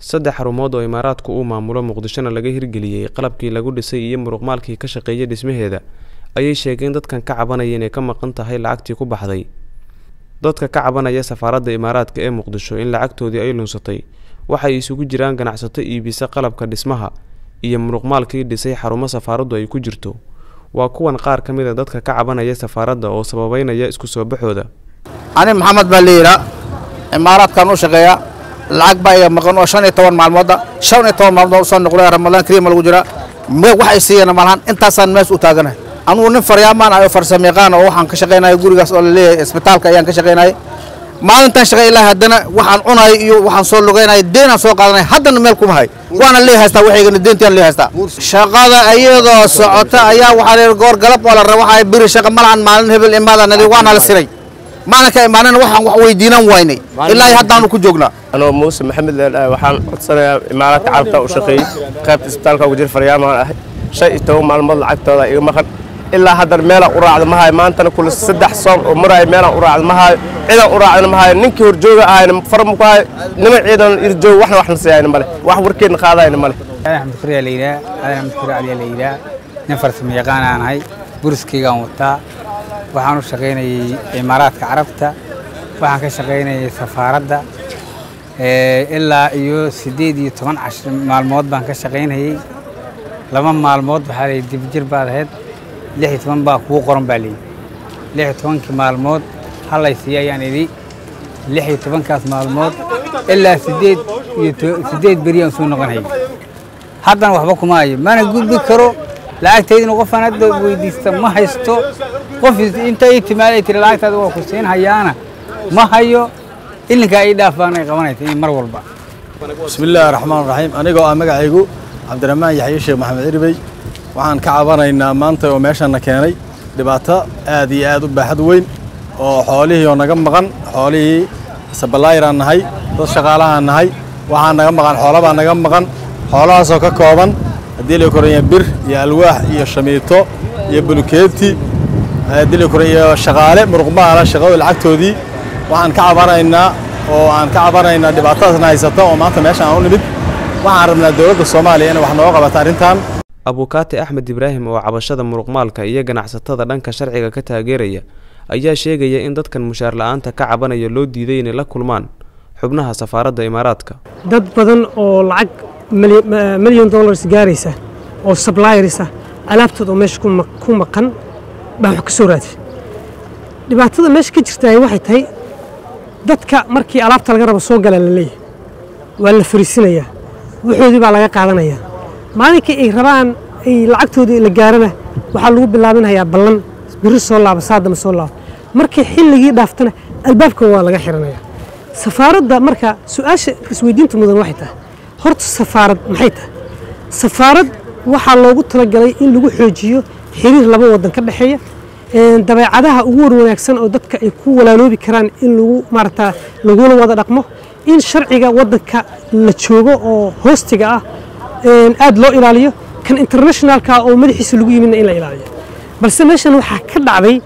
saddex xarumood oo imaaraadku uu maamulo muqdishona laga hirgeliyey qalabkii lagu dhisay iyo muruqmaalkii ka shaqeeyay dhismaheeda ayay sheegeen dadkan ka cabanaya inay ka maqan tahay lacagtii ku baxday dadka ka cabanaya safaaradda imaaraadka ee muqdisho in lacagtoodii ay lunsatay waxay isugu jiraan ganacsato iibisa qalabka dhismaha iyo muruqmaalkii dhisay xarumo safaaraddu ay ku jirto waa kuwan qaar ka mid a dadka ka cabanaya safaaradda oo sababeynaya isku soo baxooda ani maxamed baa layidhaa imaaraadkan u shaqeeya lacag baa iga maqan oo shan iyo toban maalmooda shan iyo toban maalmood usoo noqday ramadaan kariima lagu jira me wax ay siiyeen malahan intaasaan mees u taaganahay anugu nin faryaamaan ayo farsamayaqaan oo waxaan ka shaqaynaya gurigaas oo laleeyahay isbitaalka ayaan ka shaqaynayay maalintan shaqay ilaa haddana waxaan cunay iyo waxaan soo lugaynaya deenaan soo qaadanay haddana meel kuma hay waana lee haystaa waxaygana deentiaan lee haystaa shaqada iyadoo socota ayaa waxaa leeyahay goor galab oo la raba waxaa biri shaqa malahan maalin hebel imaadaan waana la siray maalinka imaanana waxaan wax weydiinan waynay ilaa haddaanu ku joognaa anoo muuse maxamed leedhahay waxaan codsanayaa imaaraadka carabta u shaqeeyey qaybta isbitaalka ugu jira faryaamaan ahay shan iyo toban maalmood lacagtooda iga maqan ilaa haddana meelaan u raacda ma hayo maantana kule saddex soon oo maraayo meelaan u raacda ma hayo cidaan u raacdana ma hayo ninkii horjooga ahayna farma ku hayo niman ciidan irjoog waxna waxna siiyayna male wax warkeedna qaadayna male axmed kuriyaa la yidhaha aadan axmed kuri caliyaa la yidhaha nin farsamo yaqaan aan ahay buriskaygaan wataa waxaan u shaqaynayey imaaraadka carabta waxaan ka shaqaynayay safaaradda ilaa iyo siddeed iyo toban cash maalmood baan ka shaqaynayey laba maalmood waxaa layidhi dibjir baad ahayd lix iyo toban baa kugu qoran baa layidhi lix iyo tobankii maalmood hallay siiya ayaan idhi lix iyo tobankaas maalmood ilaa siddeed iyo siddeed beriyaan soo noqonayay haddana waxba kuma hayo mana gudbi karo lacagtaydina qofaan hadda weydiista ma haysto qof inta ii timaaday tiri lacagtaada waa ku siin hayaana ma hayo ilinkaa ii dhaaf baana qabanaysa mar walba bismillaahi raxmaan raxiim anigoo ah magacaygu cabdiraxmaan yaxye sheekh maxamed cirbey waxaan ka cabanaynaa maanta oo meeshanna keenay dhibaato aad iyo aad u baaxad weyn oo xoolihii oo naga maqan xoolihii sabalayraan nahay dad shaqaalahaan nahay waxaa naga maqan xoolabaa naga maqan xoolahaasoo ka kooban haddii la koranya bir iyo alwaax iyo shamiito iyo bulukeeti haddii la koranya shaqaale muruqmaala shaqada lacagtoodii waxaan ka cabanaynaa oo aan ka cabanaynaa dhibaatadaasna haysata oo maanta meesha aan u nimid waxaan rabnaa dowladda soomaaliya inay wax nooga qabato arrintan abukaati axmed ibraahim oo cabashada muruqmaalka iyo ganacsatada dhanka sharciga ka taageeraya ayaa sheegaya in dadkan mushaar la-aanta ka cabanaya loo diiday inay la kulmaan xubnaha safaaradda imaaraadka dad badan oo lacag milyan dollars gaaraysa oo sablayersa alaabtooda oo meesha ku maqan baa wax ka soo raadi dhibaatada meesha ka jirtaa waxay tahay dadka markii alaabta laga rabo soo gala la leeyahay waa la fariisinayaa waxoodii baa laga qaadanayaa maalinkii ay rabaan ay lacagtoodii la gaarana waxaa lagu bilaabinayaa ballan biri soo laaba saadama soo laaba markii xilligii dhaaftana albaabka waa laga xiranayaa safaaradda marka su-aasha isweydiinta mudan waxay tahay horta safaarad maxay tahay safaarad waxaa loogu talagalay in lagu xoojiyo xiriir laba wadan ka dhexeeya dabeecadaha ugu war wanaagsan oo dadka ay ku walaaloobi karaan in lagu maarata lagula wada dhaqmo in sharciga wadanka la joogo oo hoostiga ah aad loo ilaaliyo kan internationalka oo madaxiisa lagu yimidna in la ilaaliyo balse meeshan waxaa ka dhacday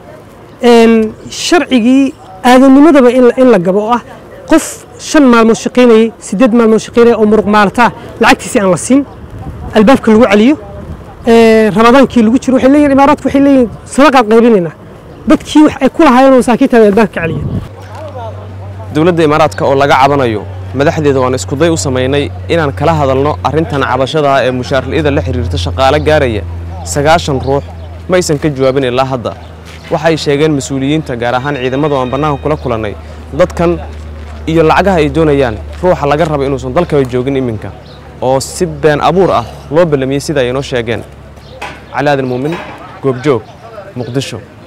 sharcigii aadamnimadaba in la gabo oo ah qof shan maalmood shaqaynayay siddeed maalmood shaqaynaya oo muruq maalataa lacagtiisii aan la siin albaabka lagu celiyo ramadaankii lagu jiro waxay leeyihin imaaraadku waxay leeyihin sadaqaad qaybinaynaa dadkii wax ay ku lahaayeen oo masaakiintaada albaabka ka celiya dowladda imaaraadka oo laga cabanayo madaxdeeda waan iskuday u samaynay inaan kala hadalno arrintan cabashadaha ee mushaarla'ida la xiriirta shaqaale gaaraya sagaashan ruux ma aysan ka jawaabin ilaa hadda waxay sheegeen mas-uuliyiinta gaar ahaan ciidamadu aan bannaanka kula kulannay dadkan iyo lacagaha ay doonayaan ruuxa laga rabo inuusan dalkaba joogin iminka oo si been abuur ah loo ballamiyey sida ay inoo sheegeen cali aadan muumin goobjoog muqdisho